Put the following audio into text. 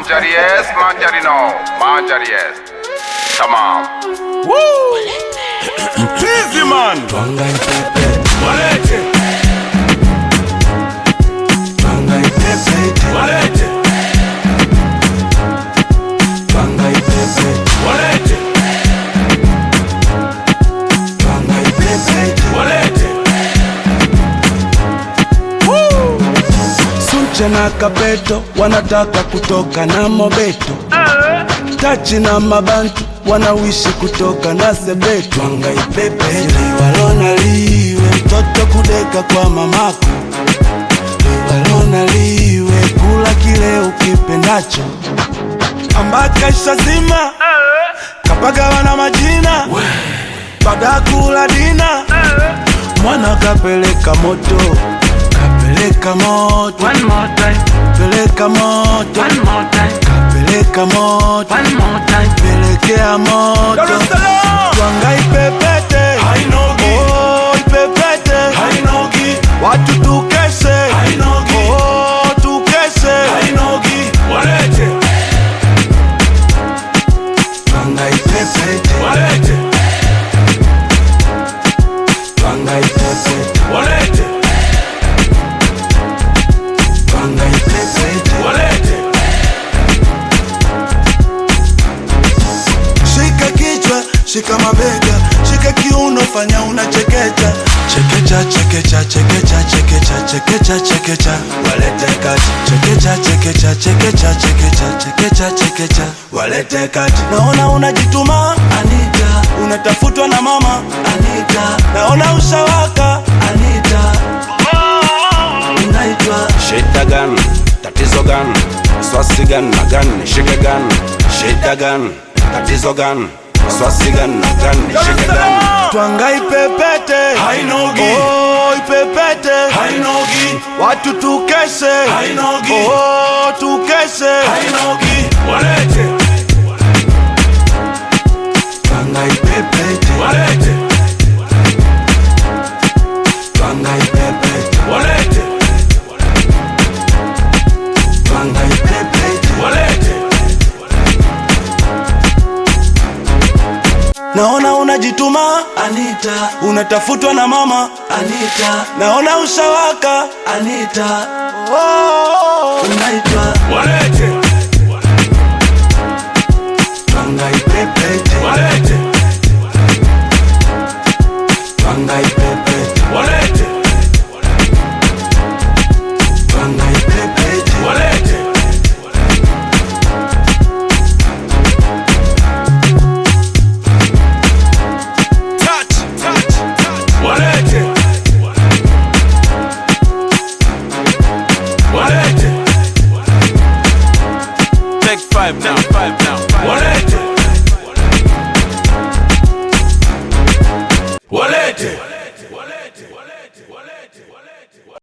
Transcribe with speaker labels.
Speaker 1: Manjari yes, manjari no. Manjari yes. Tamam.
Speaker 2: Mchizi man
Speaker 3: Twanga ipepe,
Speaker 2: walete
Speaker 3: twanga ipepe,
Speaker 2: walete
Speaker 3: twanga ipepe,
Speaker 2: walete
Speaker 3: twanga ipepe.
Speaker 2: walete
Speaker 3: Sunche na Kapeto wanataka kutoka na Mobeto, Tachi na Mabantu wanawishi kutoka na Sebeto. Twanga ipepe, liwalona liwe mtoto kudeka kwa mamako, liwalona liwe kula kile ukipendacho, ambaka shazima kapagawa na majina baada ya kula dina mwana kapeleka moto kapeleka moto
Speaker 4: One more time,
Speaker 3: peleka moto
Speaker 4: one more time,
Speaker 3: kapeleka moto
Speaker 4: one more time.
Speaker 3: pelekea moto
Speaker 2: Dar es Salaam
Speaker 3: twanga ipepete
Speaker 2: Hainogi.
Speaker 3: oh, ipepete
Speaker 2: hainogi
Speaker 3: watu tukeshe
Speaker 2: Hainogi.
Speaker 3: oh, tukeshe
Speaker 2: hainogi walete
Speaker 3: twanga ipepete
Speaker 2: walete
Speaker 3: twanga ipepete
Speaker 2: walete
Speaker 3: twanga ipepete
Speaker 2: walete
Speaker 3: Shika kichwa, shika mabega, shika kiuno, fanya unachekecha. Chekecha, chekecha, chekecha, chekecha, chekecha, chekecha, walete kati. Chekecha, chekecha, chekecha, chekecha, chekecha, chekecha, walete kati. Naona unajituma Anita, unatafutwa na mama Anita, naona ushawaka Anita, unaitwa
Speaker 5: Shida gani? Tatizo gani? Swasi gani na gani? Nishike gani? Shida gani? Tatizo gani? Swasi gani na gani? Nishike gani?
Speaker 3: Twanga ipepete
Speaker 2: Hainogi.
Speaker 3: oh, ipepete
Speaker 2: hainogi
Speaker 3: watu tukeshe
Speaker 2: Hainogi.
Speaker 3: oh, tukeshe
Speaker 2: hainogi walete
Speaker 3: Twanga ipepete
Speaker 2: walete
Speaker 3: Twanga ipepete
Speaker 2: walete
Speaker 3: Twanga ipepete
Speaker 2: walete
Speaker 3: Naona unajituma Anita, unatafutwa na mama Anita, naona ushawaka Anita, oh, unaitwa
Speaker 2: walete
Speaker 3: Twanga ipepete
Speaker 2: walete
Speaker 3: Twanga ipepete
Speaker 2: walete
Speaker 3: Twanga ipepete
Speaker 2: walete
Speaker 3: Touch, touch, touch
Speaker 2: walete walete
Speaker 5: Take five now, five now, five.
Speaker 2: walete